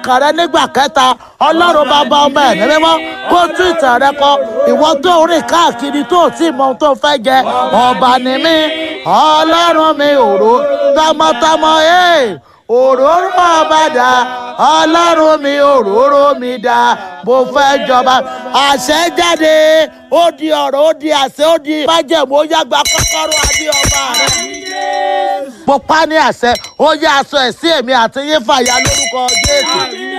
kàn rẹ nígbà kẹta ọlọ́run bàbá ọmọ ẹ̀mí mímọ́ kó tún ìtàn rẹ kọ ìwọ tó rìn káàkiri tó tí mọ ohun tó fẹ́ jẹ ọba ni mí ọlọ́run mi òró tọmọtọmọ ẹ̀ òróró ọba dà ọlọ́run mi òróró mi dà mo fẹ́ jọba àṣẹ jáde ó di ọ̀rọ̀ ó di àṣẹ ó di májẹ̀mú ó yàgbà kọ́kọ́rọ́ adé ọba rẹ mo pa ní àṣẹ ó yá aṣọ ẹ̀ sí èmi àti yín fàyà lórúkọ jésù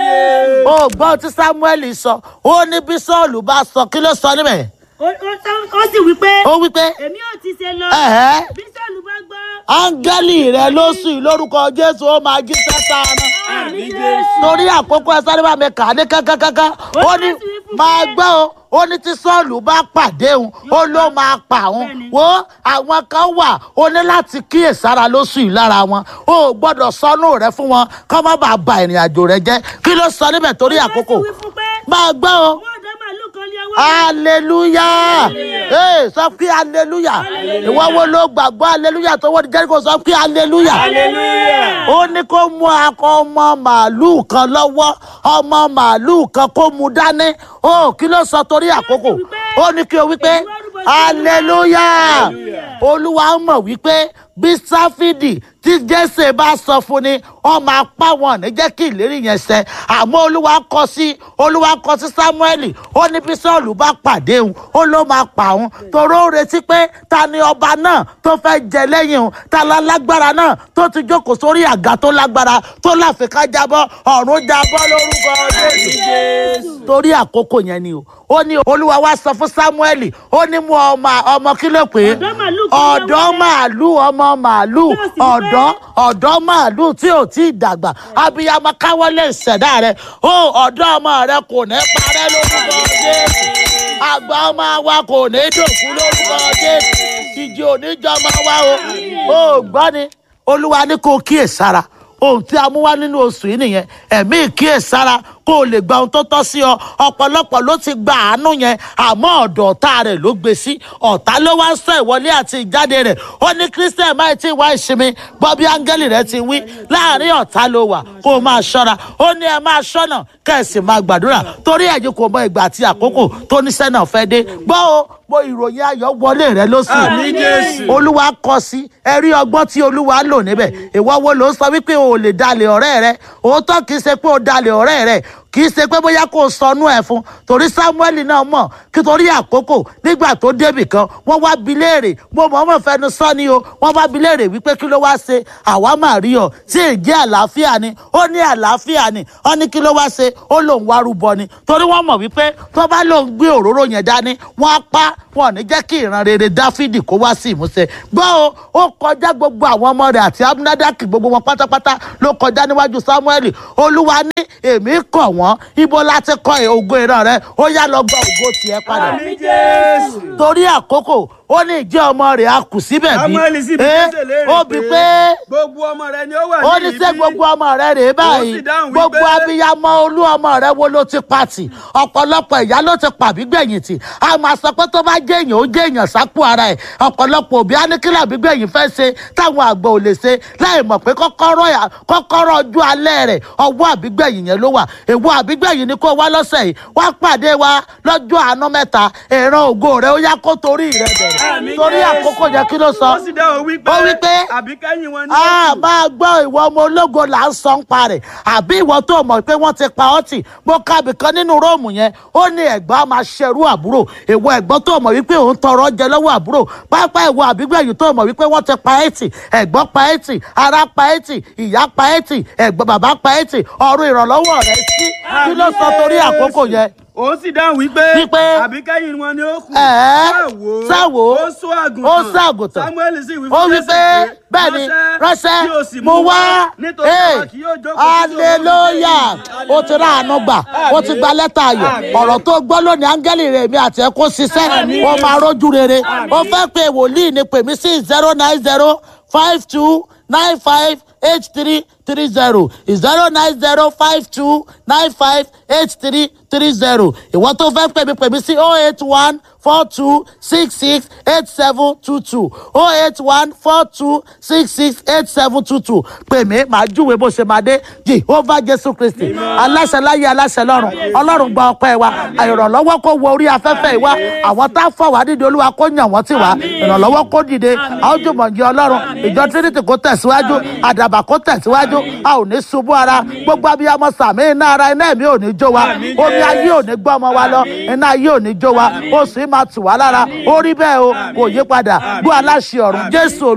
ó gbọ́ tí samuel sọ ó ní bí sọ́ọ̀lù bá sọ kí ló sọ níbẹ̀ ó ó- ó sì wí pé ó wí pé èmi ò ti ṣe lọ ẹ̀hẹ́ bí sọ́ọ̀lù bá gbọ́. áńgẹ́lì rẹ ló sùn lórúkọ jésù ó máa jí sẹ́ta náà àmì jésù. torí àkókò ẹ sáré bá mi kà á ní kankankankan ó ní máa gbọ́ o ó ní tí sọ́ọ̀lù bá pàdé òun ó ló máa pa òun wo àwọn kan wà ó ní láti kíyèsára lóṣù yìí lára wọn ó gbọ́dọ̀ sọnù rẹ fún wọn kọ́ má bàa ba ìrìn àjò rẹ jẹ́ kí ló sọ níbẹ̀ torí àkókò ó sì wí fún pé máa gbọ́ o owó ọ̀dọ́ màálù kan lé ọwọ́ hallelujah ee sọ pé hallelujah ìwọ wo ló gbàgbọ́ hallelujah tó wọ́n di jẹ́ríkò sọ pé hallelujah hallelujah. ó ní kó mú akọ ọmọ màálùú kan lọ́wọ́ ọmọ màálùú kan kó mu dání ó kí ló sọ torí àkókò ó ní kí o wípé hallelujah olúwa mọ̀ wípé bí sáfídì tí jésè bá sọ fún ni wọn máa pa wọn ní jẹ́ kí ìlérí yẹn ṣẹ àmọ́ olúwa kọ sí olúwa kọ sí sámúẹ́lì ó ní bí sọ́ọ̀lù bá pàdé òun ó ló máa pa òun torí ó retí pé ta ni ọba náà tó fẹ́ jẹ lẹ́yìn òun ta la lágbára náà tó ti jókòó sórí àga tó lágbára tó láfikà jábọ́ ọ̀run jábọ́ lórúkọ jésù torí àkókò yẹn ni o ó ní olúwa wá sọ fún sámúẹ́lì ó ní mú ọmọ ọmọ kí ló pé Ọ̀dọ́ màálù kan ọ̀dọ́ lọ́wọ́. màálù ọmọ màálù Tí ó sì wí pé- ọ̀dọ́ ọ̀dọ́ màálù tí ò tí ì dàgbà abiyamọ káwọlé ìṣẹ̀dá rẹ ó ọ̀dọ́ ọmọ rẹ kò ní parẹ́ lórúkọ jésù àgbà ọmọ wa kò ní dòkú lórúkọ jésù ìjì oníjọmọ wa o ó gbọ́ ni olúwa ní kó kíyèsára ohun tí a mú wá nínú oṣù yìí nìyẹn ẹ̀mí ìkíyèsára kó o lè gba ohun tó tọ́ sí ọ ọ̀pọ̀lọpọ̀ ló ti gba àánú yẹn àmọ́ ọ̀dọ̀ ọ̀tá rẹ̀ ló gbé sí ọ̀tá ló wá ń sọ ìwọlé àti ìjáde rẹ̀ ó ní christian máa ti wá ìsinmi gbọ́ bí áńgẹ́lì rẹ̀ ti wí láàrin ọ̀tá ló wà kó o máa ṣọ́ra ó ní ẹ máa ṣọ́nà kẹ̀sì máa gbàdúrà torí ẹ̀yin kò mọ ìgbà àti àkókò tó níṣẹ́ náà fẹ́ dé gbọ́ o mo ìròyìn ayọ̀ wọlé rẹ lóṣù Àmín, Jésù. olúwa kọ sí ẹrí ọgbọ́n tí olúwa lò níbẹ̀ ìwọ wo ló ń sọ wípé o ò lè dalẹ̀ ọ̀rẹ́ rẹ òótọ́ kì í ṣe pé o dalẹ̀ ọ̀rẹ́ rẹ kì í ṣe pé bóyá kò sọnù ẹ̀ fún torí samuel náà mọ̀ kí torí àkókò nígbà tó débì kan wọ́n wá bi léèrè mo mọ̀ọ́mọ̀ fẹnu sọ ni o wọ́n wá bi léèrè wípé kí ló wá ṣe àwa máa rí ọ tí èjì àlàáfíà ni ó ní àlàáfíà ni ó ní kí ló wá ṣe ó lòun wá rúbọ ni torí wọ́n mọ̀ wípé tó bá lòun gbé òróró yẹn dání wọ́n á pa wọn ò ní jẹ́ kí ìran rere dáfídì kó wá sí ìmúṣẹ gbọ́ o ó kọjá gbogbo àwọn ọmọ rẹ̀ àti abinadaki gbogbo wọn pátápátá ló kọjá níwájú samuel olúwa ní èmi kọ̀ wọ́n ibo láti kọ́ ògo ìran rẹ ó yá lọ gba ògo tiẹ̀ padà Àmín Jésù. torí àkókò ó ní ìjẹ́ ọmọ rẹ̀ a kù síbẹ̀ bí Samuel sì bi Eh, Jésè léèrè ó bí pé gbogbo ọmọ rẹ ni ó wà ó ní ní sẹ́ ibi. gbogbo ọmọ rẹ rèé báyìí sì dáhùn wípé- gbogbo abiyamọ olú ọmọ rẹ wo ló ti pàtì ọ̀pọ̀lọpọ̀ ìyá ló ti pàbí gbẹ̀yìn tì a máa sọ pé tó bá jẹ́ èèyàn ó jẹ́ èèyàn sápò ara ẹ̀ ọ̀pọ̀lọpọ̀ òbí á ní kí làbí gbẹ̀yìn fẹ́ ṣe táwọn àgbà ò lè ṣe láì mọ̀ pé kọ́kọ́rọ́ yà- kọ́kọ́rọ́ ọjọ́ alẹ́ rẹ̀ ọwọ́ àbígbẹ̀yìn yẹn ló wà èwo àbígbẹ̀yìn ni kó wá lọ́sẹ̀ yìí wá pàdé wa lọ́jọ́ àánú mẹ́ta ìran ògo rẹ̀ ó yá kó torí rẹ̀ bẹ̀rẹ̀ Àmín torí Jésù. àkókò yẹn kí ló sọ ó sì dáhùn wípé Ó wí pé- àbí kẹ́yìn wọn ní a máa gbọ́ ìwọ ọmọ ológo là ń sọ ń pa rẹ̀ àbí ìwọ tó mọ̀ pé wọ́n ti pa ọ́ tì mo ka bìkan nínú róòmù yẹn ó ní ẹ̀gbọ́n á máa ṣerú àbúrò ìwọ ẹ̀gbọ́n tó mọ̀ wípé òun tọrọ jẹ lọ́wọ́ àbúrò pápá ìwọ àbígbẹ̀yìn tó mọ̀ wípé wọ́n ti pa ẹ́ tì ẹ̀gbọ́n pa ẹ́ tì ará pa ẹ́ tì ìyá pa ẹ́ tì ẹ̀gbọ́n bàbá pa ẹ́ tì ọ̀run ìrànlọ́wọ́ rẹ̀ sí kí ló sọ torí àkókò yẹn òun sì dáhùn wípé Wípé- àbí kẹ́yìn wọn ni ó kù ẹ̀ẹ́ sáwo ó sọ àgùntàn ó sọ àgùntàn samuel sì wí ó fún wí Jésè pé bẹ́ẹ̀ ni ránṣẹ́ kí o sì mo mú wá nítorí ee àwa kì yóò jókòó sí òun hallelujah ó ti rà àánú gbà ó ti gba lẹ́tà ayọ̀ ọ̀rọ̀ tó gbọ́ lónìí áńgẹ́lì rẹ̀ mi àti ẹ̀ kó ṣiṣẹ́ ó máa rójú rere ó fẹ́ pe wòlíì ni pèmí sí zero nine zero five two nine five eight three three zero zero nine zero five two nine five eight three three zero ìwọ tó fẹ́ pèmí pèmí sí oh eight one four two six six eight seven two two oh eight one four two six six eight seven two two pèmí màá júwe bó ṣe máa dé jehovah jesu christi aláṣẹ láyé aláṣẹ lọ́run ọlọ́run gba ọpẹ́ wa ìrànlọ́wọ́ kó wọ orí afẹ́fẹ́ ìwá àwọn tá a fà wá dídé olúwa kó yàn wọ́n tì wá ìrànlọ́wọ́ kó dìde a ó jùmọ̀ jẹ ọlọ́run ìjọ trinity kó tẹ̀síwájú àdàbà kó tẹ̀síwájú a ò ní ṣubú ara gbogbo abiyamọ sàmì iná ara iná ẹ̀mí ò ní jó wa omi ayé ò ní gbọ́ ọmọ wa lọ iná ayé ò ní jó wa oṣù yìí máa tù wá lára ó rí bẹ́ẹ̀ o kò yí padà gbọ́ aláṣẹ ọ̀run jésù